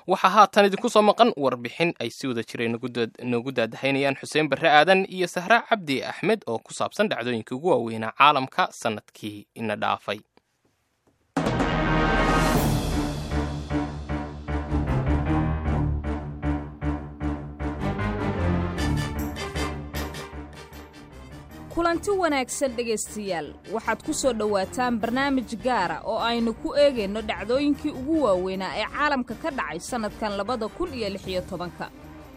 waxaa haatan idinku soo maqan warbixin ay si wada jira noogu daadahaynayaan xuseen barre aadan iyo sahra cabdi axmed oo ku saabsan dhacdooyinkii ugu waaweynaa caalamka sannadkii ina dhaafay kulanti wanaagsan dhegaystayaal waxaad ku soo dhowaataan barnaamij gaara oo aynu ku eegayno dhacdooyinkii ugu waaweynaa ee caalamka ka dhacay sannadkan labada kun iyo lix iyo tobanka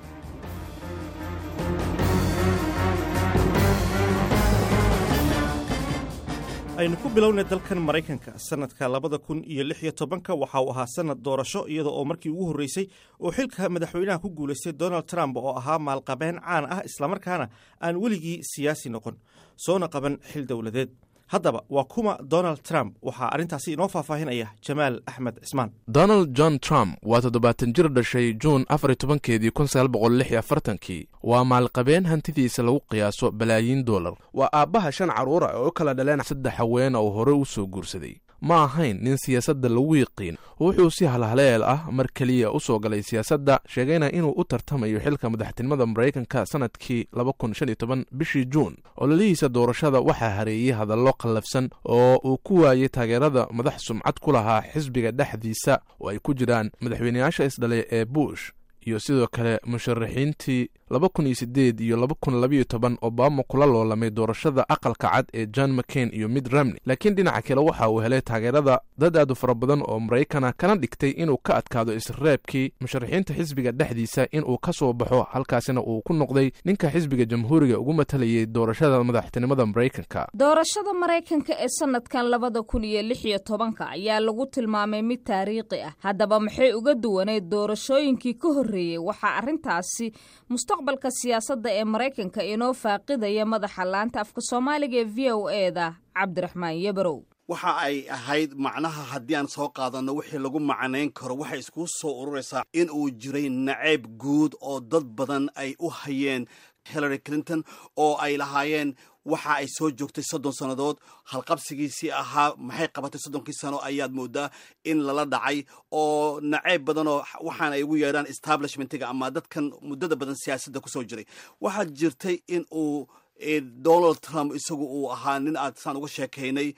aynu ku bilownay dalkan maraykanka sannadka labada kun iyo lix iyo tobanka waxa uu ahaa sannad doorasho iyada oo markii ugu horreysay oo xilka madaxweynaha ku guulaystay donald trump oo ahaa maalqabeen caan ah islamarkaana aan weligii siyaasi noqon soona qaban xil dowladeed haddaba waa kuma donald trump waxaa arrintaasi inoo faahfaahinaya jamaal axmed cismaan donald john trump waa toddobaatan jir dhashay juun afar iyo tobankeedii kun sagaal boqol lix iyo afartankii waa maalqabeen hantidiisa lagu qiyaaso balaayiin dollar waa aabbaha shan carruura oo u kala dhaleen saddex haweena oo hore u soo guursaday ma ahayn nin siyaasadda lagu yiqiin wuxuu si halhaleel ah mar keliya u soo galay siyaasadda sheegayna inuu u tartamayo xilka madaxtinimada maraykanka sannadkii laba kun shan iyo toban bishii juun ololihiisa doorashada waxaa hareeyey hadallo qallafsan oo uu ku waayey taageerada madax sumcad ku lahaa xisbiga dhexdiisa oo ay ku jiraan madaxweyneyaasha isdhalay ee bush iyo sidoo kale musharaxiintii laba kun iyo siddeed iyo laba kun labayo toban obama kula loolamay doorashada aqalka cad ee john mccain iyo mid ramney laakiin dhinaca kale waxa uu helay taageerada dad aad u fara badan oo maraykana kana dhigtay inuu ka adkaado isreebkii musharaxiinta xisbiga dhexdiisa inuu ka soo baxo halkaasina uu ku noqday ninka xisbiga jamhuuriga ugu matalayay doorashada madaxtinimada maraykanka doorashada maraykanka ee sannadkan labada kun iyo lix iyo tobanka ayaa lagu tilmaamay mid taariikhi ah haddaba maxay uga duwaneyd doorashooyinkii ka horreeyey waxaa arrintaasi mustaqbalka siyaasadda ee maraykanka inoo faaqidaya madaxa laanta afka soomaaliga ee v o eda cabdiraxmaan yabarow waxa ay ahayd macnaha haddii aan soo qaadanno wixii lagu macnayn karo waxay isku soo ururaysaa in uu jiray nacayb guud oo dad badan ay u hayeen hillary clinton oo ay lahaayeen waxa ay soo joogtay soddon sannadood halqabsigiisii ahaa maxay qabatay soddonkii sano ayaad moodaa in lala dhacay oo nacayb badanoo waxaana ay ugu yeedhaan establishmentiga ama dadkan muddada badan siyaasadda kusoo jiray waxaa jirtay in uu donald trump isagu uu ahaa nin aad saan uga sheekaynay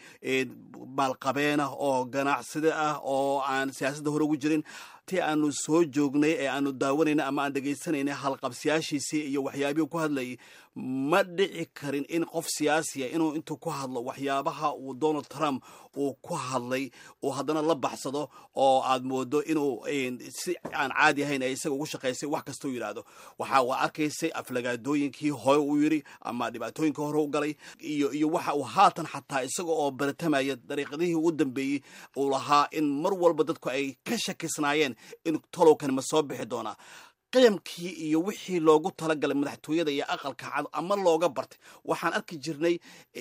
maalqabeenah oo ganacsade ah oo aan siyaasadda hore ugu jirin ti aanu soo joognay ee aanu daawanayna ama aan dhegaysanaynay halqabsiyaashiisii iyo waxyaabihii ku hadlayay ma dhici karin in qof siyaasiya inuu intuu ku hadlo waxyaabaha uu donald trump uu ku hadlay uu haddana la baxsado oo aad moodo inuu si aan caadi ahayn ee isaga ugu shaqaysay wax kastuu yidhaahdo waxa waa arkaysay aflagaadooyinkii hore uu yidhi ama dhibaatooyinkii hore u galay iyo iyo waxa uu haatan xataa isaga oo baratamaya dariiqadihii ugu dambeeyey uu lahaa in mar walba dadku ay ka shakisnaayeen in tolowkan ma soo bixi doonaa qiyamkii iyo wixii loogu talagalay madaxtooyada iyo aqalka cad ama looga bartay waxaan arki jirnay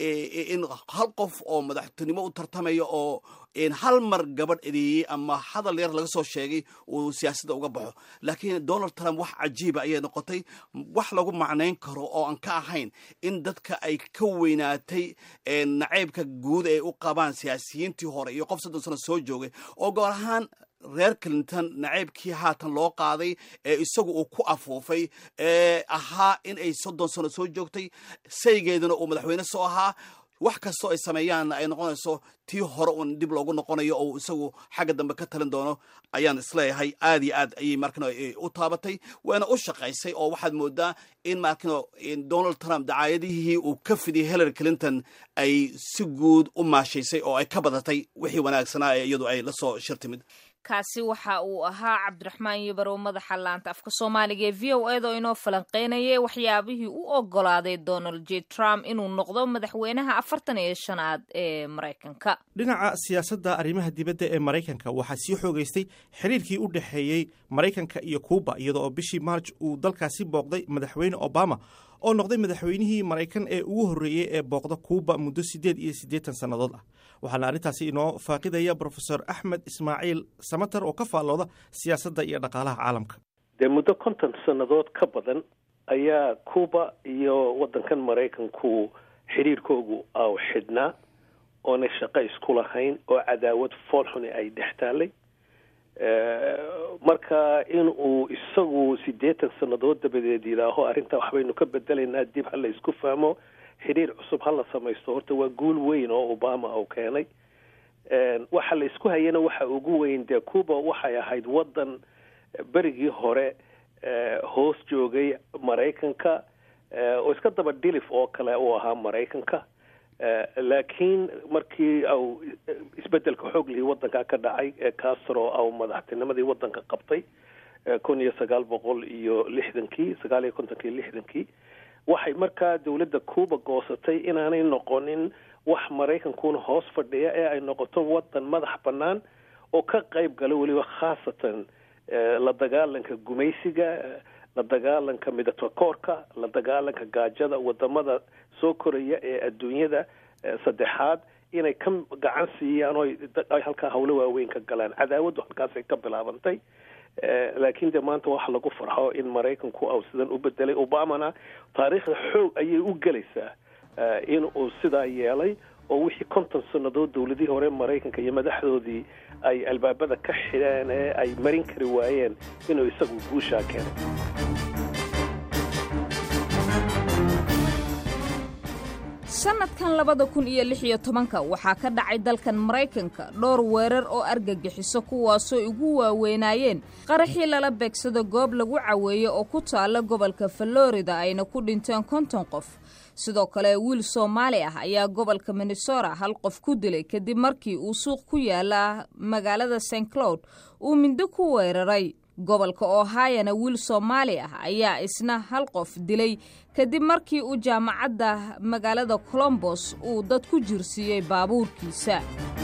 in hal qof oo madaxtinimo u tartamaya oo hal mar gabadh edeeyey ama hadal yar laga soo sheegay uu siyaasadda uga baxo laakiin donald trump wax cajiiba ayay noqotay wax lagu macnayn karo oo aan ka ahayn in dadka ay ka weynaatay nacaybka guud ay u qabaan siyaasiyiintii hore iyo qof soddon sano soo joogay oo goor ahaan reer clinton nacaybkii haatan loo qaaday ee isagu uu ku afuufay ee ahaa in ay soddon sano soo joogtay saygeeduna uu madaxweyne soo ahaa wax kastoo ay sameeyaanna ay noqonayso tii hore uun dib loogu noqonayo oo isagu xagga dambe ka talin doono ayaan isleeyahay aad iyo aad ayay markano u taabatay waana u shaqaysay oo waxaad moodaa in markano donald trump dacaayadihii uu ka fidiyay hillary clinton ay si guud u maashaysay oo ay ka badatay wixii wanaagsanaa ee iyadu ay la soo shir timid kaasi waxa uu ahaa cabdiraxmaan yabarow madaxa laanta afka soomaaliga ee v o eda oo inoo falanqeynayay waxyaabihii u ogolaaday donald j trump inuu noqdo madaxweynaha afartan iyo shanaad ee maraykanka dhinaca siyaasadda arrimaha dibadda ee maraykanka waxaa sii xoogaystay xiriirkii u dhexeeyey maraykanka iyo kuuba iyada oo bishii maarj uu dalkaasi booqday madaxweyne obama oo noqday madaxweynihii maraykan ee ugu horreeyey ee booqda kuuba muddo siddeed iyo siddeetan sannadood ah waxaana arrintaasi inoo faaqidaya brofesor axmed ismaaciil samater oo ka faallooda siyaasadda iyo dhaqaalaha caalamka dee muddo konton sannadood ka badan ayaa kuuba iyo waddankan maraykanku xidhiirkoogu aw xidhnaa oonay shaqo isku lahayn oo cadaawad foolxuni ay dhex taallay marka in uu isagu siddeetan sannadood dabadeed yidhaaho arrintaa waxbaynu ka bedelaynaa dib ha la isku fahmo xidhiir cusub ha la samaysto horta waa guul weyn oo obama uu keenay waxa la isku hayana waxa ugu weyn dee cuba waxay ahayd waddan berigii hore hoos joogay maraykanka oo iska daba dhilif oo kale uu ahaa maraykanka laakiin markii au isbedelka xoog lihii waddankaa ka dhacay ee castro au madaxtinimadii waddanka qabtay kun iyo sagaal boqol iyo lixdankii sagaal iyo kontonkii lixdankii waxay markaa dowladda cuba goosatay inaanay noqonin wax maraykankuna hoos fadhiya ee ay noqoto waddan madax bannaan oo ka qayb gala weliba khaasatan la dagaalanka gumaysiga la dagaalanka midatakoorka la dagaalanka gaajada wadamada soo koraya ee adduunyada saddexaad inay ka gacan siiyaan oo ay halkaa hawlo waaweyn ka galaan cadaawaddu halkaasay ka bilaabantay laakiin de maanta waxa lagu farxo in maraykanku au sidan u bedelay obamana taariikhda xoog ayay u gelaysaa in uu sidaa yeelay oo wixii konton sannadood dowladihii hore maraykanka iyo madaxdoodii ay albaabada ka xidheen ee ay marin kari waayeen inuu isagu guushaa keenay sanadkan labada kun iyo lix iyo tobanka waxaa ka dhacay dalkan maraykanka dhowr weerar oo argagixiso kuwaasoo ugu waaweynaayeen qaraxii lala beegsado goob lagu caweeyo oo ku taalla gobolka falorida ayna ku dhinteen konton qof sidoo kale wiil soomaali ah ayaa gobolka minnesota hal qof ku dilay kadib markii uu suuq ku yaala magaalada st cloud uu mindo ku weeraray gobolka ohayana wiil soomaali ah ayaa isna hal qof dilay kadib markii uu jaamacadda magaalada colombos uu dad ku jirsiiyey baabuurkiisa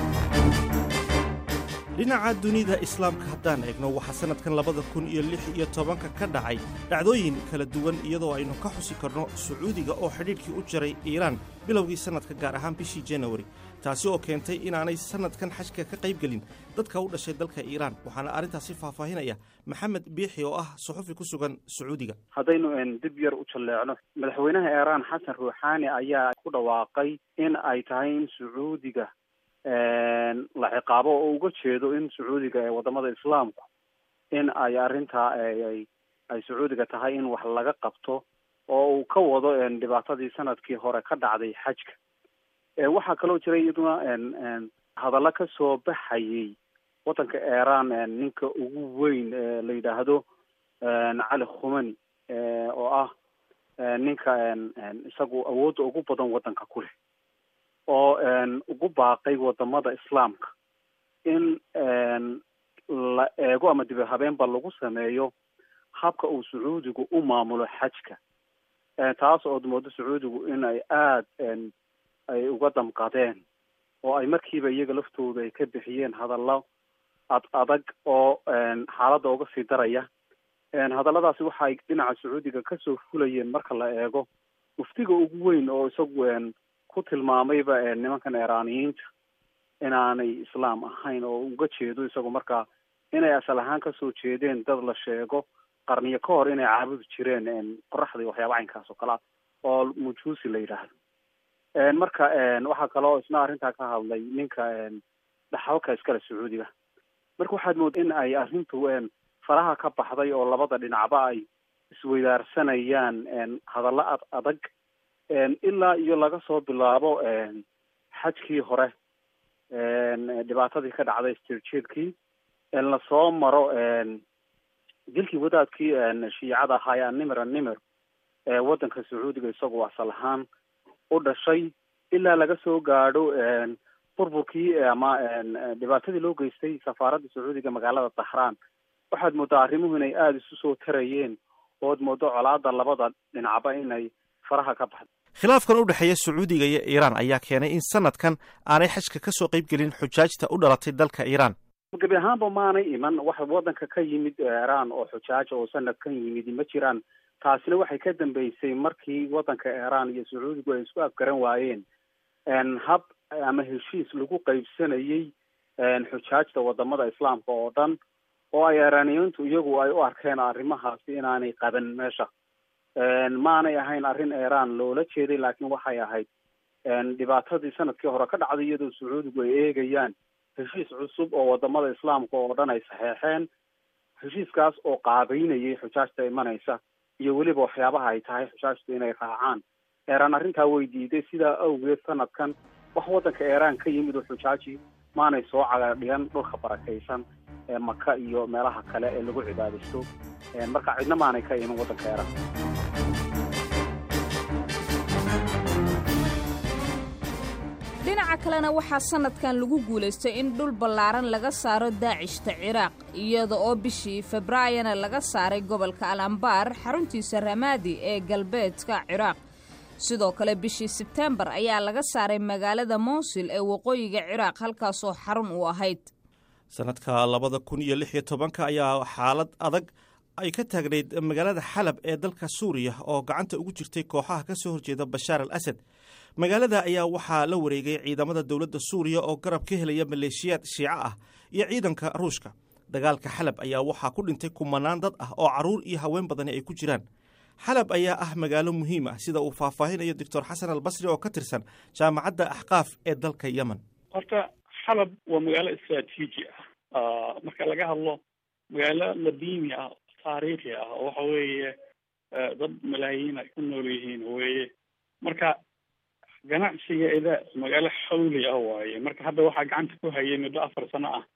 dhinaca dunida islaamka haddaan eegno waxaa sannadkan labada kun iyo lix iyo tobanka ka dhacay dhacdooyin kala duwan iyadoo aynu ka xusi karno sacuudiga oo xidhiidhkii u jaray iiraan bilowgii sannadka gaar ahaan bishii janawari taasi oo keentay inaanay sannadkan xajka ka qayb gelin dadka u dhashay dalka iiraan waxaana arrintaasi faahfaahinaya maxamed biixi oo ah suxufi ku sugan sacuudiga haddaynu dib yar u jalleecno madaxweynaha iiraan xasan ruuxaani ayaa ku dhawaaqay in ay tahay in sacuudiga la ciqaabo oo uga jeedo in sacuudiga ee wadamada islaamku in ay arrintaa ay sacuudiga tahay in wax laga qabto oo uu ka wado dhibaatadii sanadkii hore ka dhacday xajka waxaa kaloo jira iyaduna hadallo ka soo baxayay waddanka iiraan ninka ugu weyn la yidhaahdo cali khumani oo ah ninka isagu awoodda ugu badan waddanka ku leh oo ugu baaqay wadamada islaamka in la eego ama dib habeenba lagu sameeyo habka uu sacuudigu u maamulo xajka taas ood moodo sacuudigu in ay aada ay uga damqadeen oo ay markiiba iyaga laftooda ay ka bixiyeen hadallo ad adag oo xaaladda uga sii daraya hadalladaasi waxa ay dhinaca sacuudiga kasoo fulayeen marka la eego muftiga ugu weyn oo isagu ku tilmaamayba nimankan iiraaniyiinta inaanay islaam ahayn oo uga jeedo isagu markaa inay asal ahaan kasoo jeedeen dad la sheego qarniyo ka hor inay caabudi jireen qoraxda iyo waxyaaba caynkaas oo kale ah oo mujuusi la yidhaahdo marka waxaa kaloo isna arrintaa ka hadlay ninka dhaxalka iskale sacuudiga marka waxaad mooda in ay arrintu faraha ka baxday oo labada dhinacba ay isweydaarsanayaan hadallo ad adag ilaa iyo laga soo bilaabo xajkii hore dhibaatadii ka dhacday stirjeedkii lasoo maro dilkii wadaadkii shiicada ahaa ee animir animir ee waddanka sacuudiga isagoo asal ahaan u dhashay ilaa laga soo gaadho burburkii ama dhibaatadii loo geystay safaaradda sacuudiga magaalada dahraan waxaad moodaa arrimuhu inay aada isu soo tarayeen ood moodo colaada labada dhinacba inay faraha ka baxda khilaafkan u dhexeeya sacuudiga iyo iiraan ayaa keenay in sanadkan aanay xajka ka soo qayb gelin xujaajta u dhalatay dalka iiraan gebi ahaanba maanay iman wax waddanka ka yimid iiraan oo xujaaja oo sanadkan yimid ma jiraan taasina waxay ka dambeysay markii waddanka iiraan iyo sacuudigu ay isku afgaran waayeen hab ama heshiis lagu qaybsanayey xujaajta wadamada islaamka oo dhan oo ay iiraaniyiintu iyagu ay u arkeen arrimahaasi inaanay qaban meesha maanay ahayn arrin iiraan loola jeeday laakiin waxay ahayd dhibaatadii sanadkii hore ka dhacday iyadoo sacuudigu ay eegayaan heshiis cusub oo wadamada islaamka oo dhan ay saxeexeen heshiiskaas oo qaabeynayay xujaajta imanaysa iyo weliba waxyaabaha ay tahay xujaajtu inay raacaan eeraan arrintaa way diiday sidaa awgeed sanadkan wax waddanka eeraan ka yimid oo xujaaji maanay soo cagaadhigan dhulka barakaysan ee maka iyo meelaha kale ee lagu cibaadaysto marka cidna maanay ka iman waddanka eeraan dhinaca kalena waxaa sanadkan lagu guulaystay in dhul ballaaran laga saaro daacishta ciraaq iyada oo bishii februaayona laga saaray gobolka al ambaar xaruntiisa ramaadi ee galbeedka ciraaq sidoo kale bishii sebtembar ayaa laga saaray magaalada mowsil ee waqooyiga ciraaq halkaasoo xarun u ahayd sanadka labada kun iyo lix iyo tobanka ayaa xaalad adag ay ka taagnayd magaalada xalab ee dalka suuriya oo gacanta ugu jirtay kooxaha ka soo horjeeda bashaar al asad magaalada ayaa waxaa la wareegay ciidamada dowladda suuriya oo garab ka helaya maleeshiyaad shiico ah iyo ciidanka ruushka dagaalka xalab ayaa waxaa ku dhintay kumanaan dad ah oo carruur iyo haween badani ay ku jiraan xalab ayaa ah magaalo muhiim ah sida uu faahfaahinayo doctor xasan albasri oo ka tirsan jaamacadda axqaaf ee dalka yemen horta xalab waa magaalo istraatiiji ah marka laga hadlo magaalo ladiimi ah taariikhi ah oo waxa weeye dad malaayiin ay ku nool yihiin weye marka ganacsigeeda magaalo xawli ah waaye marka hadda waxaa gacanta ku hayay muddo afar sano ah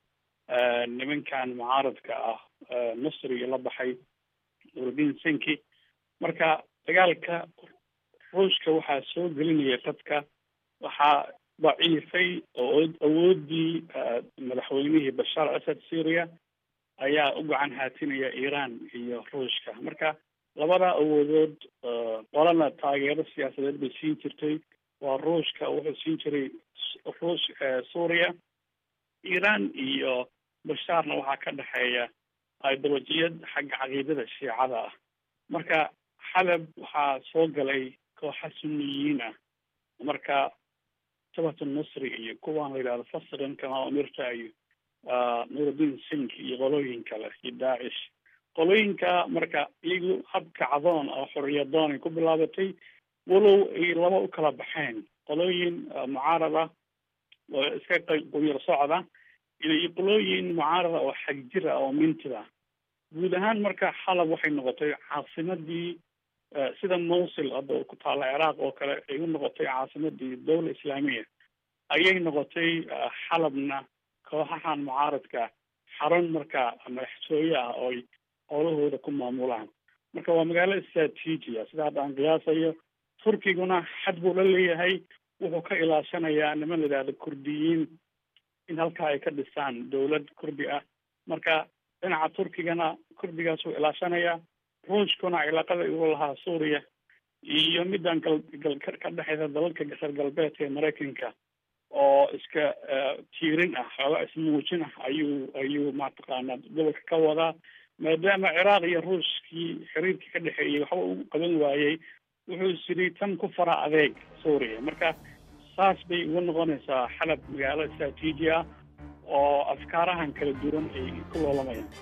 nimankan mucaaradka ah nasriga la baxay nuruddin senki marka dagaalka ruushka waxaa soo gelinaya dadka waxaa daciifay oo awoodii madaxweynihii bashaar asad syria ayaa u gacan haatinaya iiraan iyo ruushka marka labada awoodood qolana taageero siyaasadeed bay siin jirtay waa ruushka wuxuu siin jiray ruush suuriya iiraan iyo bashaarna waxaa ka dhexeeya ideolojiyad xagga caqiidada shiicada ah marka xalab waxaa soo galay kooxa suniyiin ah marka sabat nusri iyo kuwaan la yidhahdo fasran kama umirta iyo nuruddin sink iyo qolooyin kale iyo daacish qolooyinka marka iyagu hab kacdoon oo xoriyadoon ay ku bilaabatay walow ay laba u kala baxeen qolooyin mucaarad ah oo iska quyar socda iyo qolooyin mucaarada oo xagjir ah oo mintid ah guud ahaan marka xalab waxay noqotay caasimadii sida mowsil hadda ku taalla ciraaq oo kale ay u noqotay caasimadii dawla islaamiya ayay noqotay xalabna kooxahan mucaaradka xarun marka madaxtooye ah oo ay howlahooda ku maamulaan marka waa magaalo istraatiiji ah sida hadda aan qiyaasayo turkiguna xad buu la leeyahay wuxuu ka ilaashanayaa niman la yidhahdo kurdiyiin in halkaa ay ka dhisaan dawlad kurdi ah marka dhinaca turkigana kurdigaasuu ilaashanayaa ruushkuna cilaaqada igu lahaa suuriya iyo midaan gal gal ka dhexeysa dalalka reer galbeedka ee maraykanka oo iska tiirin ah xooga ismuujin ah ayuu ayuu mataqaanaa gobolka ka wadaa maadaama ciraaq iyo ruushkii xiriirkii ka dhexeeyey waxba uu qaban waayey wuxuu isiri tan ku fara adeeg suuriya marka saas bay uga noqonaysaa xalab magaalo istraatiiji ah oo afkaarahan kala duwan ay ku loolamayaan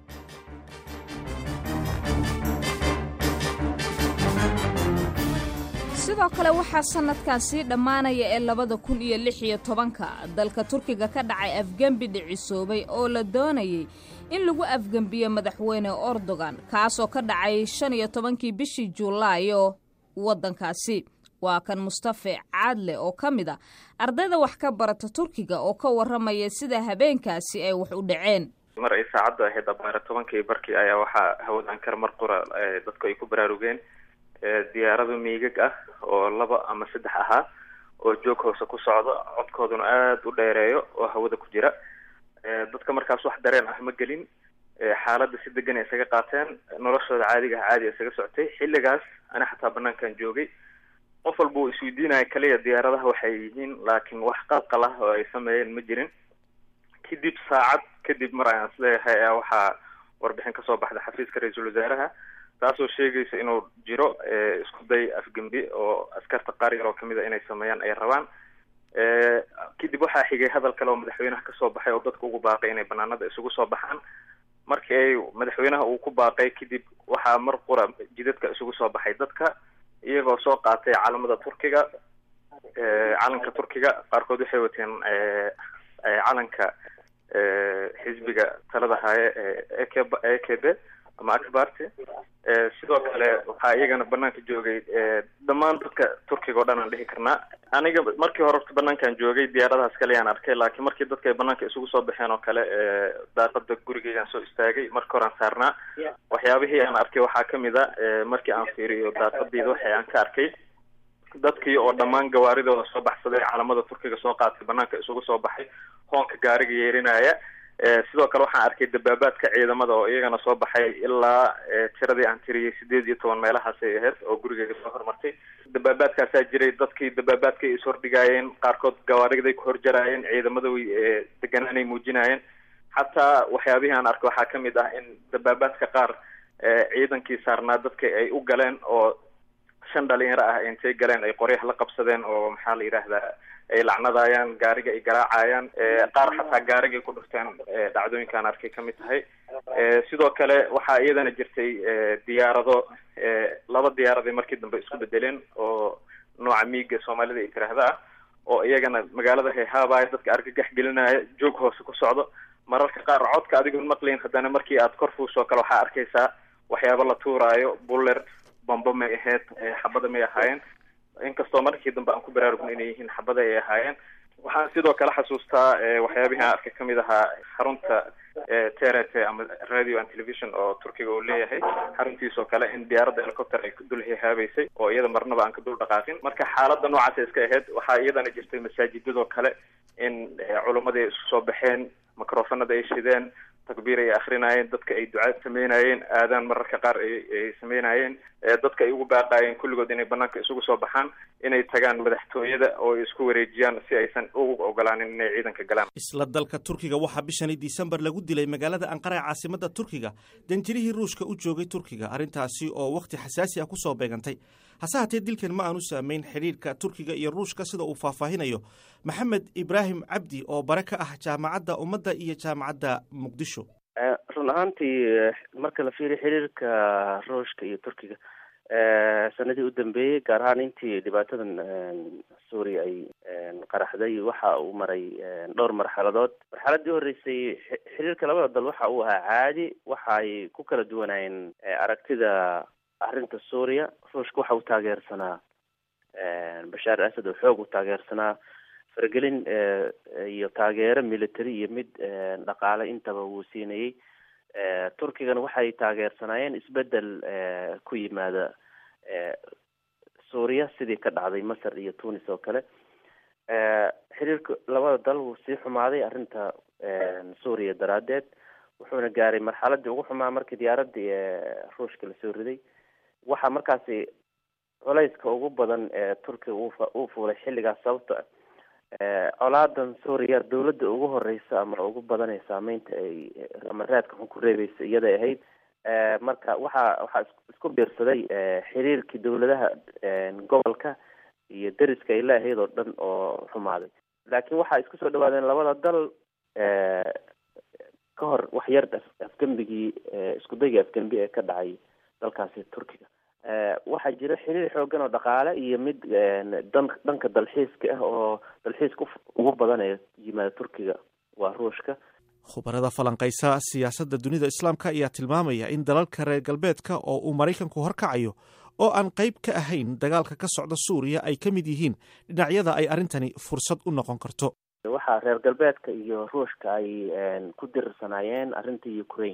sidoo kale waxaa sanadkan sii dhammaanaya ee labada kun iyo lix iyo tobanka dalka turkiga ka dhacay afgembi dhicisoobay oo la doonayay in lagu afgembiyo madaxweyne erdogan kaasoo ka dhacay shan iyo tobankii bishii juulaayo waddankaasi waa kan mustafe caadle oo ka mid a ardayda wax ka barata turkiga oo ka warramaya sida habeenkaasi ay wax u dhaceen mar ay saacaddu ahayd abaara tobankii barkii ayaa waxaa hawadan kar mar qura dadku ay ku baraarugeen diyaarado miigag ah oo laba ama saddex ahaa oo joog hoose ku socdo codkooduna aada u dheereeyo oo hawada ku jira dadka markaas wax dareen ah ma gelin xaaladda si degan ay isaga qaateen noloshooda caadiga ah caadi isaga socotay xilligaas ana xataa banaankan joogay qof walba uu isweydiinaya kaliya diyaaradaha waxay yihiin laakiin wax qalqal ah oo ay sameeyeen ma jirin kadib saacad kadib mar ayaan isleeyahay ayaa waxaa warbixin kasoo baxda xafiiska ra-iisul wasaaraha taasoo sheegaysa inuu jiro isku day afgembi oo askarta qaar yar oo kamid a inay sameeyaan ay rabaan kadib waxaa xigay hadal kale oo madaxweynaha kasoo baxay oo dadka ugu baaqay inay banaanada isugu soo baxaan markii ay madaxweynaha uu ku baaqay kadib waxaa mar qura jidadka isugu soo baxay dadka iyagoo soo qaatay calamada turkiga calanka turkiga qaarkood waxay wateen calanka xisbiga talada haaye ee e k b ama akbarty sidoo kale waxaa iyagana banaanka joogay dhammaan dadka turkiga o dhan aan dhihi karnaa aniga markii hore orta banaankaan joogay diyaaradahaas kale yaan arkay laakiin markii dadka ay banaanka isugu soo baxeen oo kale daaqada gurigeygaan soo istaagay marka hore aan saarnaa waxyaabihii aan arkay waxaa kamid a markii aan fiiriyo daaqadeyda waxa aan ka arkay dadkii oo dhammaan gawaaridooda soo baxsaday calamada turkiga soo qaatay banaanka isugu soo baxay hoonka gaariga yeerinaya sidoo kale waxaan arkay dabaabaadka ciidamada oo iyagana soo baxay ilaa tiradii aan tiriyey sideed iyo toban meelahaasay ahayd oo gurigeyga soo hormartay dabaabaadkaasaa jiray dadkii dabaabaadka ay ishordhigaayeen qaarkood gawaariday ku horjaraayeen ciidamada way deganaanay muujinaayeen xataa waxyaabihii aan arkay waxaa kamid ah in dabaabaadka qaar ciidankii saarnaa dadka ay u galeen oo shan dhalinyaro ah intay galeen ay qoryaha la qabsadeen oo maxaa la yidhaahdaa ay lacnadaayaan gaariga ay garaacayaan qaar xataa gaarigay ku dhufteen dhacdooyinkaan arkay kamid tahay sidoo kale waxaa iyadana jirtay diyaarado laba diyaaraday markii dambe isku bedeleen oo nooca miiga soomaalida ay tiraahda ah oo iyagana magaalada hayhaabaya dadka argagax gelinaya joog hoose ku socdo mararka qaar codka adigoon maqlayn haddana markii aad kor fuusoo kale waxaa arkaysaa waxyaaba la tuuraayo buller bambo may ahayd xabada may ahaayeen inkastoo markii dambe aan ku baraarugna inay yihiin xabada ay ahaayeen waxaan sidoo kale xasuustaa waxyaabihii aan arkay kamid ahaa xarunta trt ama radio and television oo turkiga uu leeyahay xaruntiisoo kale in diyaaradda helicopter ay dul hihaabeysay oo iyada marnaba aan ka dul dhaqaaqin marka xaaladda noocaasa iska ahayd waxaa iyadana jirtay masaajidadoo kale in culummadii ay isku soo baxeen microfonada ay shideen takbiir ay akrinayeen dadka ay ducaad sameynayeen aadaan mararka qaar ay sameynayeen dadka ay ugu baaqaayeen kulligood inay banaanka isugu soo baxaan inay tagaan madaxtooyada oo ay isku wareejiyaan si aysan ugu ogolaanin inay ciidanka galaan isla dalka turkiga waxaa bishani disembar lagu dilay magaalada anqara ee caasimada turkiga danjirihii ruushka u joogay turkiga arrintaasi oo wakhti xasaasi ah kusoo beegantay hase hatee dilkan ma aanu saameyn xidhiirka turkiga iyo ruushka sida uu faahfaahinayo maxamed ibraahim cabdi oo bare ka ah jaamacadda ummadda iyo jaamacadda muqdisho run ahaantii marka la fiiriyo xiriirka ruushka iyo turkiga sanadii u dambeeyey gaar ahaan intii dhibaatadan suuriya ay qaraxday waxa uu maray dhowr marxaladood marxaladii horeysay xiriirka labada dal waxa uu ahaa caadi waxa ay ku kala duwanaayeen aragtida arrinta suuriya ruushka waxa uu taageersanaa bashaar asad oo xoog u taageersanaa faragelin iyo taageero military iyo mid dhaqaale intaba wuu siinayey turkigana waxay taageersanaayeen isbedel ku yimaada suuriya sidii ka dhacday masar iyo tunis oo kale xiriirka labada dal wuu sii xumaaday arrinta suuriya daraadeed wuxuuna gaaray marxaladii ugu xumaa markii diyaaradii ruushka lasoo riday waxaa markaasi culayska ugu badan ee turkiga uu fuulay xilligaas sababto colaadan suuriya dawladda ugu horeysa ama ugu badan ee saameynta ay ama raadka xun ku reebeysa iyaday ahayd marka waxaa waxaa isku biirsaday xiriirkii dawladaha gobolka iyo deriska ay leeahayd oo dhan oo xumaaday laakiin waxaa isku soo dhawaadeen labada dal ka hor wax yar afgembigii iskudayga afgembi ee ka dhacay dalkaasi turkiga waxaa jira xiriir xoogan oo dhaqaale iyo mid dan dhanka dalxiiska ah oo dalxiiska ugu badan ee yimaada turkiga waa ruushka khubarada falanqaysa siyaasadda dunida islaamka ayaa tilmaamaya in dalalka reer galbeedka oo uu maraykanku horkacayo oo aan qayb ka ahayn dagaalka ka socda suuriya ay ka mid yihiin dhinacyada ay arrintani fursad u noqon karto waxaa reer galbeedka iyo ruushka ay ku dirirsanaayeen arrinta ukraine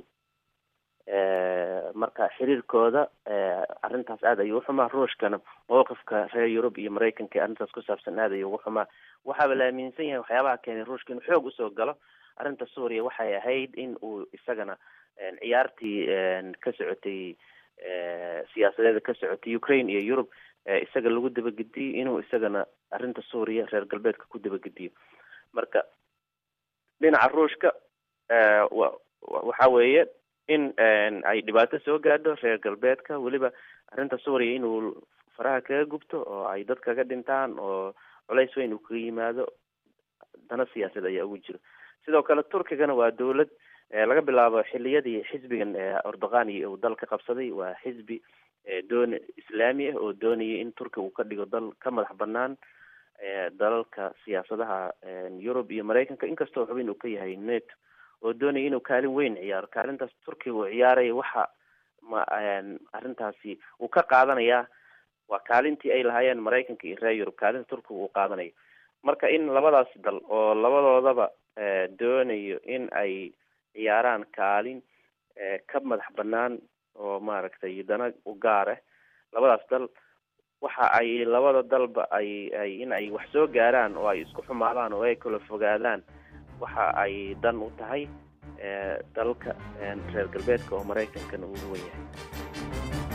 marka xiriirkooda arrintaas aad ayuu uxumaa ruushkana mowqifka reer yurub iyo maraykanka arrintaas ku saabsan aad ayuu ugu xumaa waxaaba la aaminsan yahay waxyaabaha keenay ruushka inuu xoog usoo galo arrinta suuriya waxay ahayd in uu isagana ciyaartii ka socotay siyaasadeeda ka socotay ukraine iyo yurub isaga lagu dabagediyo inuu isagana arrinta suuriya reer galbeedka ku dabagediyo marka dhinaca ruushka waxa weeye in ay dhibaato soo gaadho reer galbeedka weliba arrinta suuriya inuu faraha kaga gubto oo ay dad kaga dhintaan oo culays weyn uu kaga yimaado dana siyaasad ayaa ugu jiro sidoo kale turkigana waa dawlad laga bilaabo xiliyadii xisbigan ordogani uu dalka qabsaday waa xisbi doon islaami ah oo doonayay in turkiga uu ka dhigo dal ka madax banaan dalalka siyaasadaha yurub iyo maraykanka inkastoo xubin uu ka yahay neto oo doonaya inuu kaalin weyn ciyaaro kaalintaas turkiga uu ciyaaraya waxa ma arrintaasi uu ka qaadanayaa waa kaalintii ay lahaayeen maraykanka iyo reer yurub kaalinta turkiga uu qaadanayo marka in labadaas dal oo labadoodaba doonayo in ay ciyaaraan kaalin ka madax banaan oo maaragtay dana u gaar ah labadaas dal waxa ay labada dalba ay ay in ay wax soo gaaraan oo ay isku xumaadaan oo ay kala fogaadaan waxa ay dan u tahay dalka reer galbeedka oo maraykankana ugu wen yahay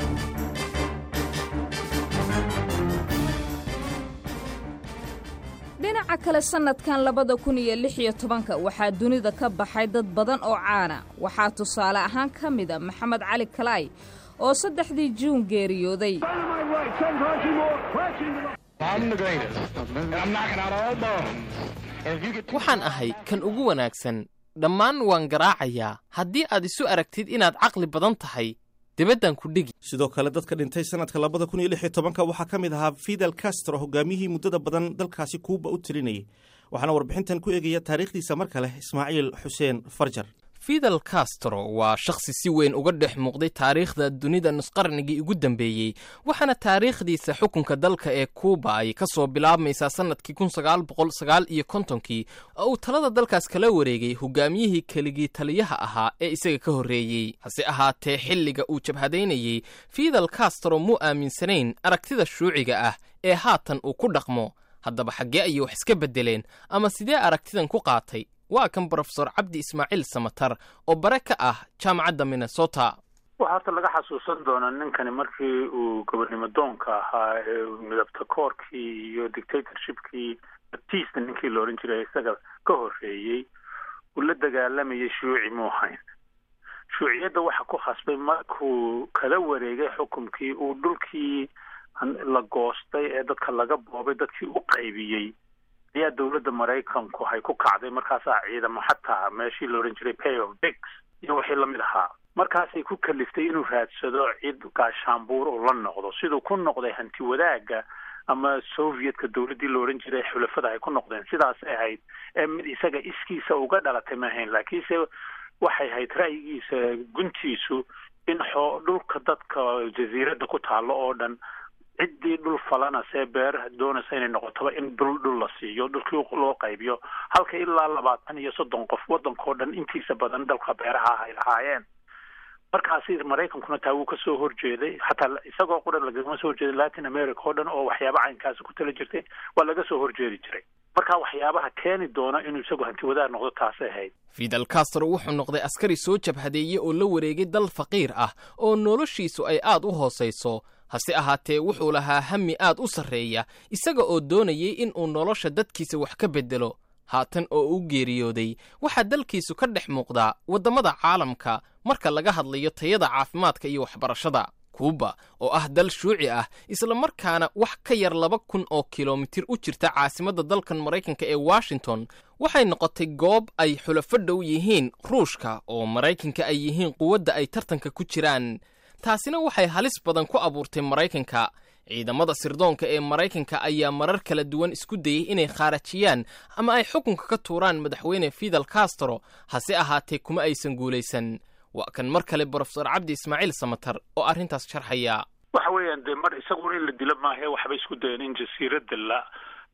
dhinaca kale sanadkan labada kun iyo lix iyo tobanka waxaa dunida ka baxay dad badan oo caana waxaa tusaale ahaan ka mida maxamed cali kalaay oo saddexdii juun geeriyooday waxaan ahay kan ugu wanaagsan dhammaan waan garaacayaa haddii aad isu aragtid inaad caqli badan tahay dibaddan ku dhigi sidoo kale dadka dhintay sanadka labada kun iyo lix iyo tobanka waxaa ka mid ahaa fidel castro hogaamiyihii muddada badan dalkaasi kuuba u tirinayay waxaana warbixintan ku eegaya taariikhdiisa mar kale ismaaciil xuseen farjar fidel castro waa shakhsi si weyn uga dhex muuqday taariikhda dunida nusqarnigii ugu dambeeyey waxaana taariikhdiisa xukunka dalka ee kuuba ay ka soo bilaabmaysaa sannadkii kun sagaal boqol sagaal iyo kontonkii oo uu talada dalkaas kala wareegay hogaamiyihii keligii taliyaha ahaa ee isaga ka horreeyey hase ahaatee xilliga uu jabhadaynayey fidel castro muu aaminsanayn aragtida shuuciga ah ee haatan uu ku dhaqmo haddaba xaggee ayay wax iska beddeleen ama sidee aragtidan ku qaatay waa kan brofesor cabdi ismaaciil samatar oo bare ka ah jaamacadda minnesota waxaa horta laga xasuusan doonaa ninkani markii uu gobernimo doonka ahaa ee midabta koorkii iyo dictatorshipkii batista ninkii la odhan jiray isaga ka horreeyey uu la dagaalamayay shuuci muu hayn shuuciyadda waxa ku khasbay markuu kala wareegay xukumkii uu dhulkii la goostay ee dadka laga boobay dadkii u qaybiyey ayaa dawladda maraykanku hay ku kacday markaasaa ciidamo xataa meeshii la odhan jiray pay of bigs iyo wixii lamid ahaa markaasay ku kaliftay inuu raadsado cid gaashaanbuur uu la noqdo siduu ku noqday hanti wadaagga ama sovietka dawladdii la odhan jiray xulafada ay ku noqdeen sidaasay ahayd ee mid isaga iskiisa uga dhalatay ma ahayn laakiinse waxay ahayd ra'yigiisa guntiisu in xoo dhulka dadka jasiiradda ku taalo oo dhan ciddii dhul falana see beer doonaysa inay noqotoba in dhul dhul la siiyo dhulkii loo qaybiyo halka ilaa labaatan iyo soddon qof waddankao dhan intiisa badan dalka beeraha ah ay lahaayeen markaasi maraykankuna taa wuu kasoo horjeeday xataa isagoo qura lagama soo horjeeday latin america oo dhan oo waxyaaba caynkaasi ku tala jirtay waa laga soo horjeedi jiray marka waxyaabaha keeni doona inuu isagu hanti wadaag noqdo taasay ahayd fidel castro wuxuu noqday askari soo jabhadeeye oo la wareegay dal faqiir ah oo noloshiisu ay aad u hoosayso hase ahaatee wuxuu lahaa hami aad u sarreeya isaga oo doonayay in uu nolosha dadkiisa wax ka beddelo haatan oo u geeriyooday waxaa dalkiisu ka dhex muuqdaa waddamada caalamka marka laga hadlayo tayada caafimaadka iyo waxbarashada kuuba oo ah dal shuuci ah isla markaana wax ka yar laba kun oo kilomitir u jirta caasimadda dalkan maraykanka ee washington waxay noqotay goob ay xulafo dhow yihiin ruushka oo maraykanka ay yihiin quwadda ay tartanka ku jiraan taasina waxay halis badan ku abuurtay maraykanka ciidamada sirdoonka ee maraykanka ayaa marar kala duwan isku dayey inay khaarajiyaan ama ay xukunka ka tuuraan madaxweyne fidel castro hase ahaatee kuma aysan guulaysan waa kan mar kale brofesor cabdi ismaaciil samatar oo arrintaas sharxaya waxa weeyaan dee mar isaguna in la dilo maahe waxbay isku dayeen in jasiiradda la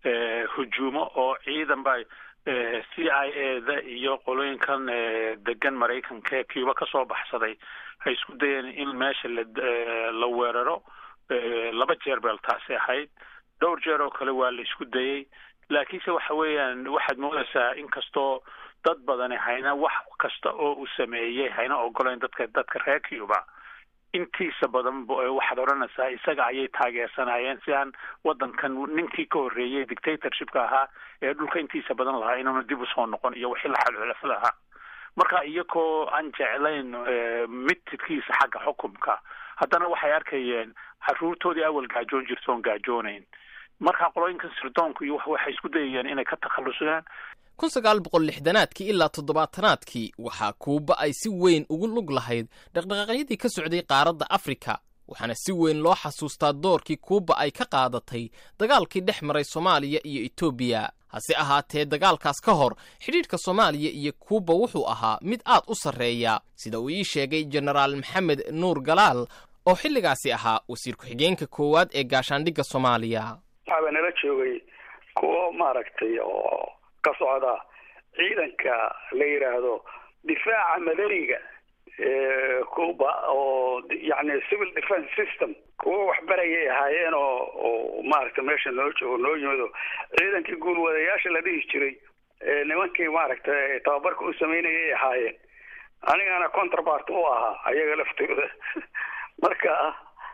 hujuumo oo ciidan ba c i a da iyo qolooyinkan degan maraykanka ee cuba kasoo baxsaday hay isku dayeen in meesha la la weeraro laba jeer beel taasi ahayd dhowr jeer oo kale waa la isku dayey laakiinse waxa weeyaan waxaad moodaysaa inkastoo dad badani hayna wax kasta oo uu sameeyey hayna ogolayn dadka dadka reer cuba intiisa badan waxaad odhanaysaa isaga ayay taageersanayeen si aan waddankan ninkii ka horreeyey dictatorshipka ahaa ee dhulka intiisa badan lahaa inuuna dib usoo noqon iyo wixii la xalxulafada ahaa marka iyagoo aan jeclayn mitidkiisa xagga xukumka haddana waxay arkayeen caruurtoodii awal gaajoon jirta oon gaajoonayn marka qolooyinkan sirdoonku iyo waxay isku dayayeen inay ka takhallusaan kun sagaal boqol lixdanaadkii ilaa toddobaatanaadkii waxaa kuuba ay si weyn ugu lug lahayd dhaqdhaqaaqyadii ka socday qaaradda afrika waxaana si weyn loo xasuustaa doorkii kuuba ay ka qaadatay dagaalkii dhex maray soomaaliya iyo etoobiya hase ahaatee dagaalkaas ka hor xidhiidhka soomaaliya iyo kuuba wuxuu ahaa mid aad u sarreeya sida uu ii sheegay jenaraal maxamed nuur galaal oo xilligaasi ahaa wasiir ku-xigeenka koowaad ee gaashaandhigga soomaaliya waxaaba nala joogay kuwo maaragtay oo ka socda ciidanka la yidhaahdo difaaca madaniga cuba oo yani civil defence system kuwo waxbarayay ahaayeen oo oo maaragtay meesha noo joogo noo yimido ciidankii guulwadayaasha la dhihi jiray nimankii maaragtay tababarka u sameynayay ahaayeen anigana contrabart u ahaa ayaga laftooda marka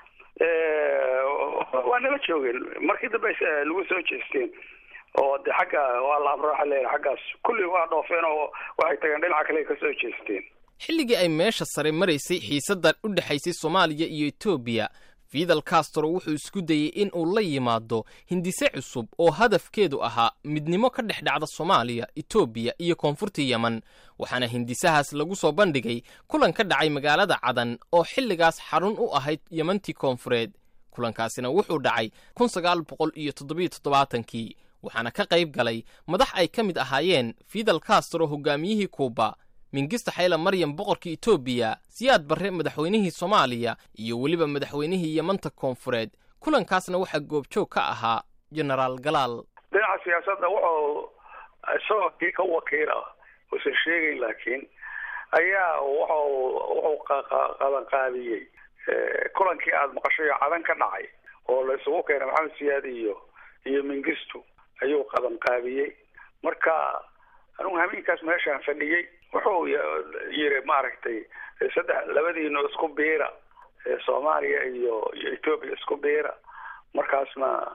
waa nala joogeen markii dambe lagu soo jeesteen oo de xagga waa la amrooxa leeya xaggaas kulli waa dhoofeen oo waxay tageen dhinaca kale ka soo jeesteen xilligii ay meesha sare maraysay xiisaddan u dhexaysay soomaaliya iyo etoobiya fidal castro wuxuu isku dayey in uu la yimaado hindise cusub oo hadafkeedu ahaa midnimo ka dhex dhacda soomaaliya etoobiya iyo koonfurta yemen waxaana hindisahaas lagu soo bandhigay kulan ka dhacay magaalada cadan oo xilligaas xarun u ahayd yemantii koonfureed kulankaasina wuxuu dhacay kun sagaal boqol iyo toddobiyo toddobaatankii waxaana ka qayb galay madax ay ka mid ahaayeen fidal castro hogaamiyihii kuuba mingista xayla maryam boqorkii etoobiya siyaad barre madaxweynihii soomaaliya iyo weliba madaxweynihii yemanta koonfureed kulankaasna waxaa goobjoog ka ahaa jenaraal galaal dhinaca siyaasadda wuxuu isagoo kii ka wakiila uusan sheegayn laakiin ayaa wuxuu wuxuu qabanqaabiyey kulankii aada maqashay oo cadan ka dhacay oo la isugu keenay maxamed siyaad iyo iyo mingistu ayuu qabanqaabiyey marka anugu hameenkaas meeshaan fadhiyey wuxuu yiri maaragtay saddex labadiino isku biira soomaaliya iyo iyo etoobiya isku biira markaasna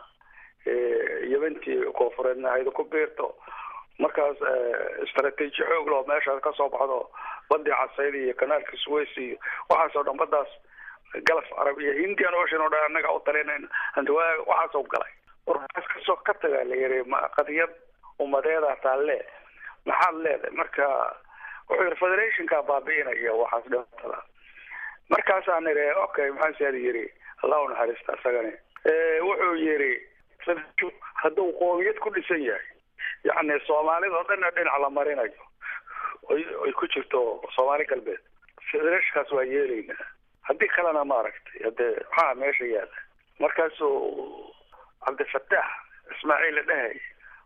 yebantii koonfureedna hayda ku biirto markaas istraatiiji xoog loo meeshaas kasoo baxdo badii casayd iyo kanaalka suways iyo waxaasoo dhan badaas galaf arab iyo hindian ocean oo dhan annaga u talinayna hantiwaa waxaasoo galay warkaas kasoo ka tagaa la yiri qadiyad umadeeda taalle maxaad leedahay marka wuxuu yiri federationka baabi'inaya waxaas dhibatada markaasaan niri okay maxaa siyaad yiri allah u naxariista isagani wuxuu yiri hadduu qoomiyad ku dhisan yahay yacni soomaalida oo dhanna dhinac la marinayo ay ku jirto soomaali galbeed federationkaas waa yeelaynaa haddii kalena maaragtay hadee maxaa meesha yaala markaasuu cabdifataax ismaaciil la dhahay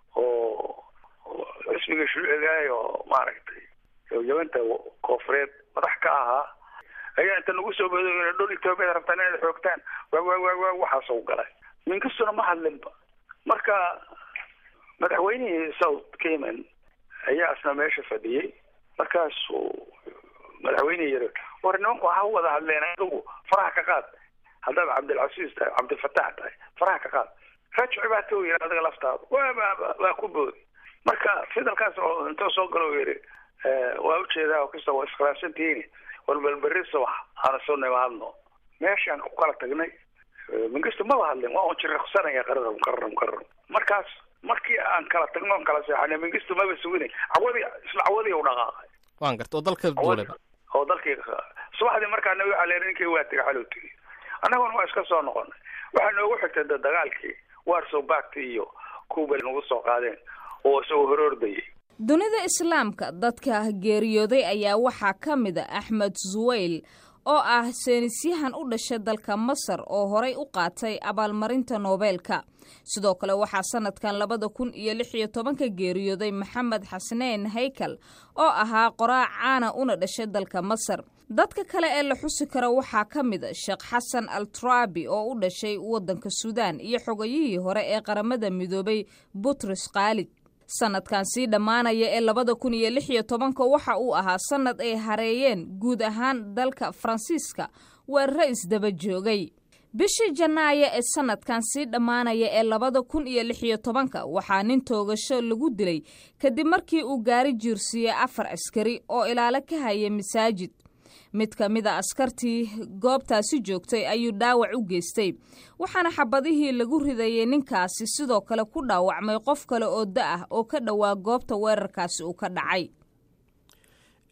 oo xisbiga shuucigaay oo maaragtay yamanta koonfureed madax ka ahaa ayaa inta nagu soo bodo dhul etoobiyada rabtaan inaad xoogtaan waa waa waa waa waxaasoo galay minkastuna ma hadlinba marka madaxweynihii south cayman ayaa isna meesha fadhiyey markaasuu madaxweynihii yiri war nimanku ha wada hadleen adigu faraha ka qaad haddaad cabdilcasiis tahay cabdilfataax tahay faraha ka qaad rajci baa tau yiri adiga laftaada waa waa ku boodi marka fidalkaas oo intuu soo galo yiri waa ujeedaa kasta waa iskhilaafsantihiin walbalberi subax hana soo nimaadno meeshaan ku kala tagnay mingistu maba hadlin waa un jiriqsanaya qararam qararam qararam markaas markii aan kala tagno on kala seexanay mingistu maba suginay cawadii isla cawadii u dhaqaaqay waan garta oo dalka duuleba oo dalkii subaxdii markaana waxaa leeyahay ninkii waa tegay xaluu tegay annaguna waa iska soo noqonay waxaa noogu xigtay da dagaalkii warsow baagti iyo kuuba nagu soo qaadeen oo isagoo horoordayay dunida islaamka dadka geeriyooday ayaa waxaa ka mid a axmed suweyl oo ah seenisyahan u dhashay dalka masar oo horay u qaatay abaalmarinta noobeelka sidoo kale waxaa sanadkan labada kun iyo lix iyo tobanka geeriyooday maxamed xasneen haykal oo ahaa qoraac caana una dhashay dalka masar dadka kale ee la xusi karo waxaa ka mid a sheekh xasan al turabi oo u dhashay waddanka suudaan iyo xogayihii hore ee qaramada midoobay butros khaalid sanadkan sii dhammaanaya ee labada kun iyo lix iyo tobanka waxa uu ahaa sanad ay hareeyeen guud ahaan dalka faransiiska weeraro isdaba joogay bishii janaayo ee sanadkan sii dhammaanaya ee labada kun iyo lix iyo tobanka waxaa nin toogasho lagu dilay kadib markii uu gaari jiirsiiyey afar askari oo ilaalo ka haya masaajid mid ka mid a askartii goobtaasi joogtay ayuu dhaawac u geystay waxaana xabadihii lagu ridayay ninkaasi sidoo kale ku dhaawacmay qof kale oo da ah oo ka dhowaa goobta weerarkaasi uu ka dhacay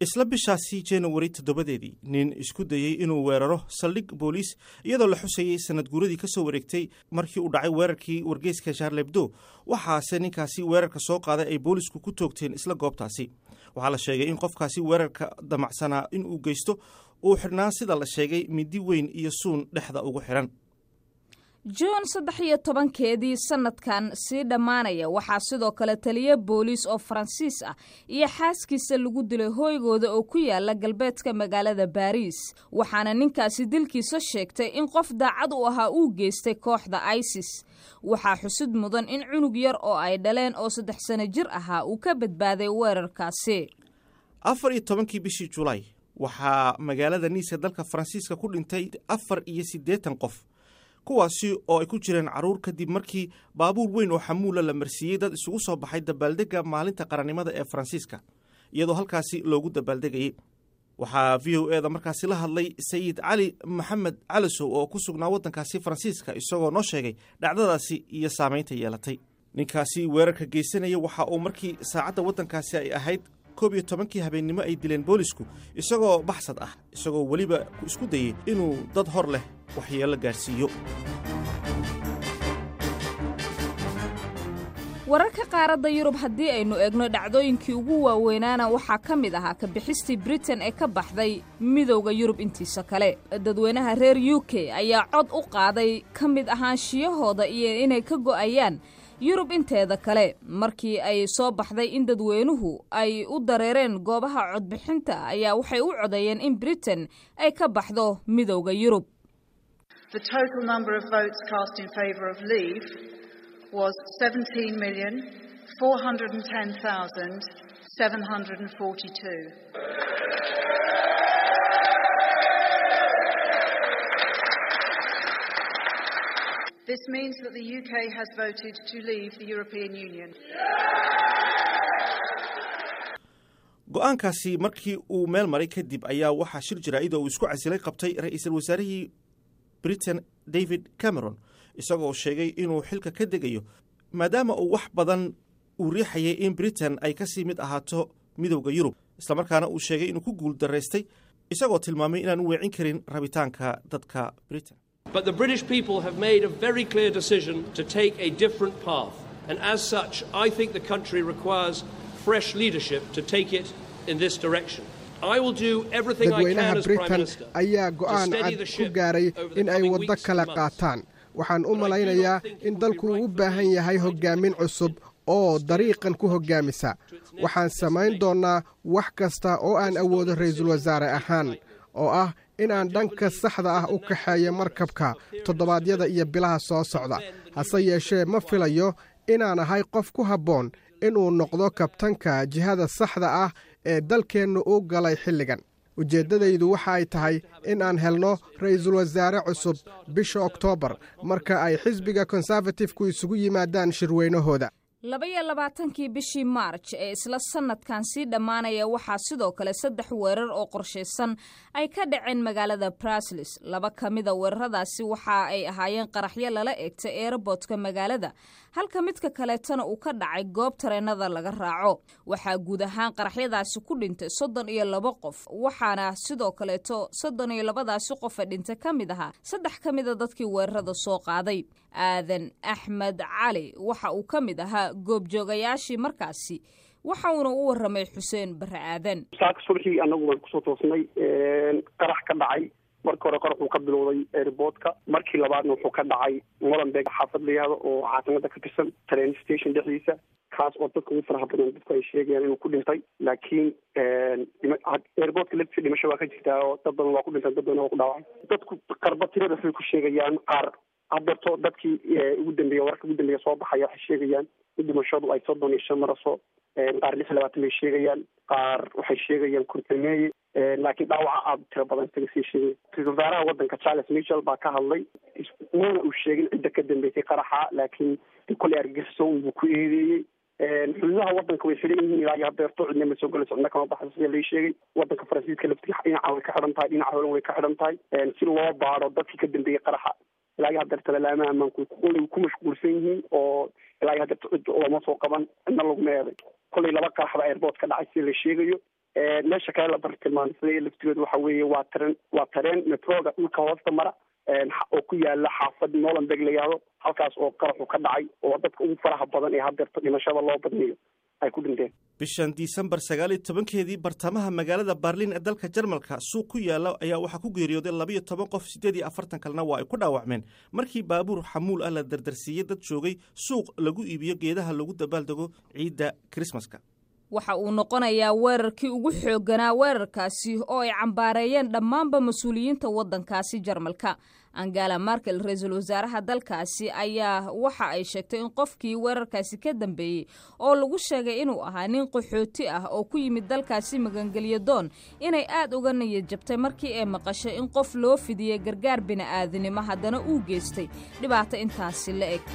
isla bishaasi januari toddobadeedii nin isku dayey inuu weeraro saldhig booliis iyadoo la xusayey sanad guuradii ka soo wareegtay markii uu dhacay weerarkii wargeyska sharlebdo waxaase ninkaasi weerarka soo qaaday ay boolisku ku toogteen isla goobtaasi waxaa la sheegay in qofkaasi weerarka damacsanaa in uu geysto uu xidhnaa sida la sheegay midi weyn iyo suun dhexda ugu xidhan juun saddex iyo tobankeedii sanadkan sii dhammaanaya waxaa sidoo kale taliya booliis oo faransiis ah iyo xaaskiisa lagu dilay hooygooda oo ku yaala galbeedka magaalada baariis waxaana ninkaasi dilkiisa sheegtay in qof daacad u ahaa uu geystay kooxda isis waxaa xusid mudan in cunug yar oo ay dhaleen oo saddex sano jir ahaa uu ka badbaaday weerarkaasi afar iyo tobankii bishii julaay waxaa magaalada niisa dalka faransiiska ku dhintay afar iyo siddeetan qof kuwaasi oo ay ku jireen carruur kadib markii baabuur weyn oo xamuula la marsiiyey dad isugu soo baxay dabaaldegga maalinta qarannimada ee faransiiska iyadoo halkaasi loogu dabaaldegayey waxaa v o eda markaasi la hadlay sayid cali maxamed calisow oo ku sugnaa waddankaasi faransiiska isagoo noo sheegay dhacdadaasi iyo saamaynta yeelatay ninkaasi weerarka geysanaya waxa uu markii saacadda waddankaasi ay ahayd koob iyo tobankii habeennimo ay dileen boolisku isagoo baxsad ah isagoo weliba isku dayey inuu dad hor leh waxyeello gaadhsiiyo wararka qaaradda yurub haddii aynu eegno dhacdooyinkii ugu waaweynaana waxaa ka mid ahaa ka bixistii britain ee ka baxday midowda yurub intiisa kale dadweynaha reer u k ayaa cod u qaaday ka mid ahaanshiyahooda iyo inay ka go'ayaan yurub inteeda kale markii ay soo baxday in dadweynuhu ay u dareereen goobaha codbixinta ayaa waxay u codeeyeen in britain ay ka baxdo midowda yurub The total number of votes cast in favour of leave was 17,410,742. This means that the UK has voted to leave the European Union. go-aankaasi markii uu meel maray kadib ayaa waxaa shir jaraa'id oo uu isku casilay qabtay ra-iisul wasaarihii britain david cameron isagoo sheegay inuu xilka ka degayo maadaama uu wax badan uu riixayay in britain ay ka sii mid ahaato midowda yurub islamarkaana uu sheegay inuu ku guul daraystay isagoo tilmaamay inaan u weecin karin rabitaanka dadka britain But the British people have made a very clear decision to take a different path. And as such, I think the country requires fresh leadership to take it in this direction. I will do everything I can dadweynaha as Prime britain Minister ayaa to go'aan steady cad the ku ship gaaray over the in ay coming waddo weeks kale and months. qaataan waxaan u malaynayaa in dalku u baahan yahay hoggaamin cusub oo dariiqan ku hoggaamisa waxaan samayn doonnaa wax kasta oo aan awoodo ra'iisul wasaare ahaan oo ah inaan dhanka saxda ah u kaxeeyo markabka toddobaadyada iyo bilaha soo socda hase yeeshee ma filayo inaan ahay qof ku habboon inuu noqdo kabtanka jihada saxda ah ee dalkeennu u galay xilligan ujeeddadaydu waxa ay tahay in aan helno ra'iisul wasaare cusub bisha oktoobar marka ay xisbiga konserfatifku isugu yimaadaan shirweynahooda labaiyo labaatankii bishii maarj ee isla sanadkan sii dhammaanaya waxaa sidoo kale saddex weerar oo qorshaysan ay ka dhaceen magaalada braslis laba ka mida weeraradaasi waxa ay ahaayeen qaraxyo lala eegtay eerobootka magaalada halka midka kaleetana uu ka dhacay goob tareenada laga raaco waxaa guud ahaan qaraxyadaasi ku dhintay soddon iyo laba qof waxaana sidoo kaleeto soddon iyo labadaasi qofa dhintay ka mid ahaa saddex ka mida dadkii weerarada soo qaaday aadan axmed cali waxa uu ka mid ahaa goobjoogayaashii markaasi waxa uuna u waramay xuseen bare aadan saaka subaxii anagu waan kusoo toosnay qarax ka dhacay marka hore qarax uu ka bilowday airportka markii labaadna wuxuu ka dhacay molenbeeg xaafad la yihahdo oo caasimada ka tirsan train station dhexdiisa kaas oo dadka ugu faraha badan dadku ay sheegayaan inuu ku dhintay laakiin airportka laftiisa dhimasho waa ka jirtaa oo dad badan waa ku dhintay dad badan waa ku dhaawacay dadku qarba tirada waxay ku sheegayaan qaar hadeerto dadkii ugu dambeeya wararka ugu dambeeya soo baxaya waxay sheegayaan in dhimashadu ay soddon iyo shan maraso qaar lix iyo labaatan bay sheegayaan qaar waxay sheegayaan kurtameeye laakiin dhaawaca aada tiro badan isaga sii sheegay ra-isul wasaaraha waddanka charles michel baa ka hadlay mana uu sheegin cidda ka dambeysay qaraxa laakiin koley argagixisoo unbuu ku eedeeyey xuduudaha waddanka way xidhan yihiin ilaa iyo hadeerto cidna ma soo galayso cidna kama baxdo sida lai sheegay waddanka faransiiska laftiisa dhinaca way ka xidhan tahay dhinaca holan way ka xidhan tahay si loo baado dadkii ka dambeeyey qaraxa ilaa iyo hadeerta lalaamaha ammaanku koley ku mashquulsan yihiin oo ilaa iyo hadeerta cid looma soo qaban cidna laguma eeday koley laba qarax baa airport ka dhacay sida la sheegayo meesha kale la bartilmaamsaday laftigeedu waxa weeye waa tareen waa tareen metroga dhulka hoosta mara oo ku yaala xaafad nolanbeg la yihahdo halkaas oo qaraxu ka dhacay oo dadka ugu faraha badan ee hadeerto dhimashada loo badniyo ay ku dhinteen bishan disembar sagaal iyo tobankeedii bartamaha magaalada barlin ee dalka jarmalka suuq ku yaala ayaa waxaa ku geeriyooday labayo toban qof siddeed iyo afartan kalena waa ay ku dhaawacmeen markii baabuur xamuul ah la dardarsiiyey dad joogay suuq lagu iibiyo geedaha lagu dabaaldego ciidda krismaska waxa uu noqonayaa weerarkii ugu xoogganaa weerarkaasi oo ay cambaareeyeen dhammaanba mas-uuliyiinta waddankaasi jarmalka angela markel ra-iisul wasaaraha dalkaasi ayaa waxa ay sheegtay in qofkii weerarkaasi ka dambeeyey oo lagu sheegay inuu ahaa nin qaxooti ah oo ku yimid dalkaasi magangelyo doon inay aad uga niyad jabtay markii ay maqashay in qof loo fidiyey gargaar bini'aadinimo haddana uu geystay dhibaato intaasi la eg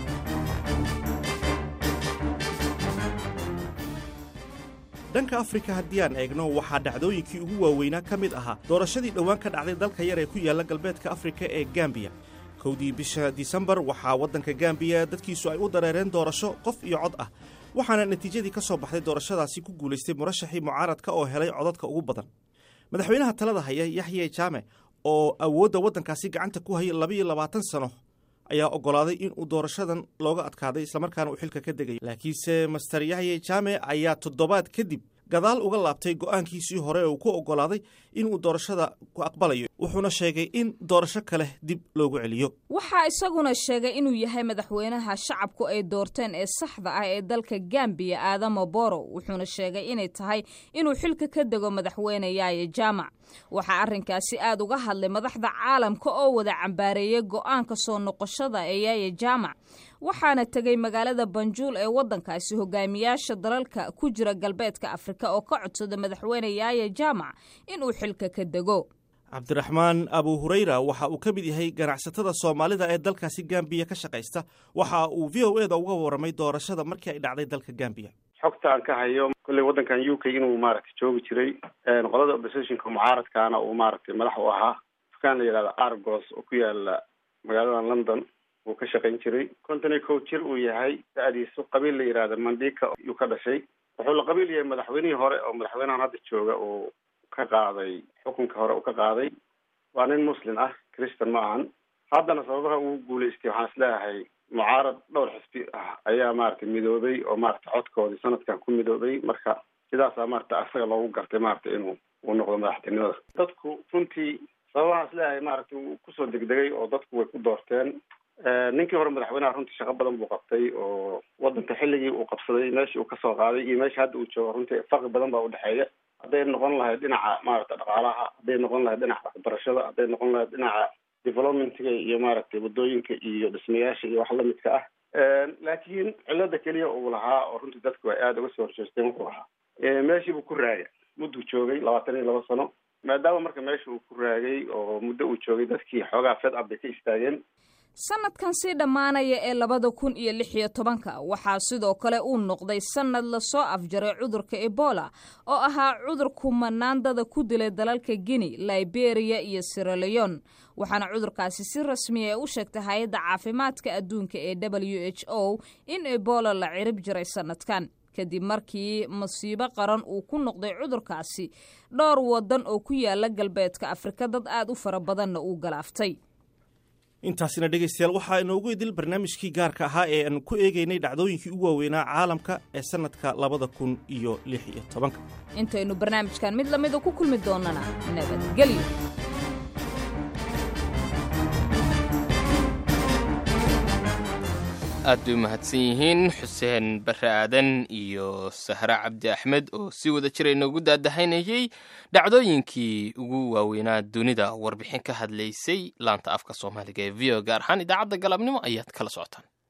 dhanka afrika haddii aan eegno waxaa dhacdooyinkii ugu waaweynaa ka mid ahaa doorashadii dhowaan ka dhacday dalka yar ee ku yaalla galbeedka afrika ee gambiya kowdii bisha disembar waxaa waddanka gambiya dadkiisu ay u dareereen doorasho qof iyo cod ah waxaana natiijadii ka soo baxday doorashadaasi ku guulaystay murashaxii mucaaradka oo helay codadka ugu badan madaxweynaha talada haya yaxye jaame oo awoodda waddankaasi gacanta ku hayay labayo labaatan sano ayaa oggolaaday in uu doorashadan looga adkaaday islamarkaana uu xilka ka degay laakiinse master yaxye jaame ayaa toddobaad kadib gadaal uga laabtay go'aankiisii hore ee uu ku oggolaaday inuu doorashada ku aqbalayo wuxuuna sheegay in doorasho kale dib loogu celiyo waxaa isaguna sheegay inuu yahay madaxweynaha shacabku ay doorteen ee saxda ah ee dalka gambiya aadamo boro wuxuuna sheegay inay tahay inuu xilka ka dego madaxweyne yaaye jaamac waxaa arrinkaasi aad uga hadlay madaxda caalamka oo wada cambaareeyey go'aanka soo noqoshada ee yaaye jaamac waxaana tegey magaalada banjuul ee waddankaasi hogaamiyaasha dalalka ku jira galbeedka afrika oo ka codsada madaxweyne yaaye jaamac inuu xilka ka dego cabdiraxmaan abu hurayra waxa uu ka mid yahay ganacsatada soomaalida ee dalkaasi gambiya ka shaqaysta waxa uu v o eda uga warramay doorashada markii ay dhacday dalka gambiya xogta aan ka hayo kolley waddankan u k inuu maaragtay joogi jiray qolada oppositionka mucaaradkaana uu maaragtay madax u ahaa dukaan la yidhahda argos oo ku yaala magaalada london uu ka shaqayn jiray konton iyo kow jir uu yahay da-diisu qabiil la yidhahda mandika yuu ka dhashay wuxuu la qabiil yahay madaxweynihii hore oo madaxweynahan hadda jooga uu ka qaaday xukunka hore uu ka qaaday waa nin muslim ah christian ma ahan haddana sababaha ugu guulaystay waxaan isleeyahay mucaarad dhowr xisbi ah ayaa maaragtay midoobay oo maaragtay codkoodii sanadkan ku midoobay marka sidaasaa maaragtay asaga loogu gartay maaragtay inuu uu noqdo madaxtinimada dadku runtii sababahaan isleeyahay maaragtay wuu kusoo degdegay oo dadku way ku doorteen ninkii hore madaxweynaha runtii shaqo badan buu qabtay oo waddanka xilligii uu qabsaday meeshii uu kasoo qaaday iyo meesha hadda uu joogo runtii farqi badan baa udhexeeya hadday noqon lahayd dhinaca maaragtay dhaqaalaha hadday noqon lahayd dhinaca waxbarashada hadday noqon lahayd dhinaca developmentga iyo maaragtay waddooyinka iyo dhismayaasha iyo wax lamidka ah laakiin cilada keliya uu lahaa oo runtii dadku ay aada uga soo horjeesteen wuxuu ahaa meeshii buu ku raagay mudduu joogay labaatan iyo laba sano maadaama marka meesha uu ku raagay oo muddo uu joogay dadkii xoogaa fed ab bay ka istaageen sanadkan sii dhammaanaya ee labada kun iyo lix iyo tobanka waxaa sidoo kale uu noqday sanad lasoo afjaray cudurka ebola oo ahaa cudur kumanaandada ku dilay dalalka guinea liberia iyo siraleon waxaana cudurkaasi si rasmiya u sheegtay hay-adda caafimaadka adduunka ee w h o in ebola la cirib jiray sanadkan kadib markii masiibo qaran uu ku noqday cudurkaasi dhowr wadan oo ku yaala galbeedka afrika dad aad u fara badanna uu galaaftay intaasina dhegaystayaal waxaa inoogu idil barnaamijkii gaarka ahaa ee aan ku eegaynay dhacdooyinkii ugu waaweynaa caalamka ee sannadka labada kun iyo lix iyo tobanka intaynu barnaamijkan mid lamida ku kulmi doonana nabadgelyo aad bay u mahadsan yihiin xuseen bare aadan iyo sahre cabdi axmed oo si wada jira inoogu daadahaynayey dhacdooyinkii ugu waaweynaa dunida warbixin ka hadlaysay laanta afka soomaaliga ee v o gaar ahaan idaacadda galabnimo ayaad kala socotaan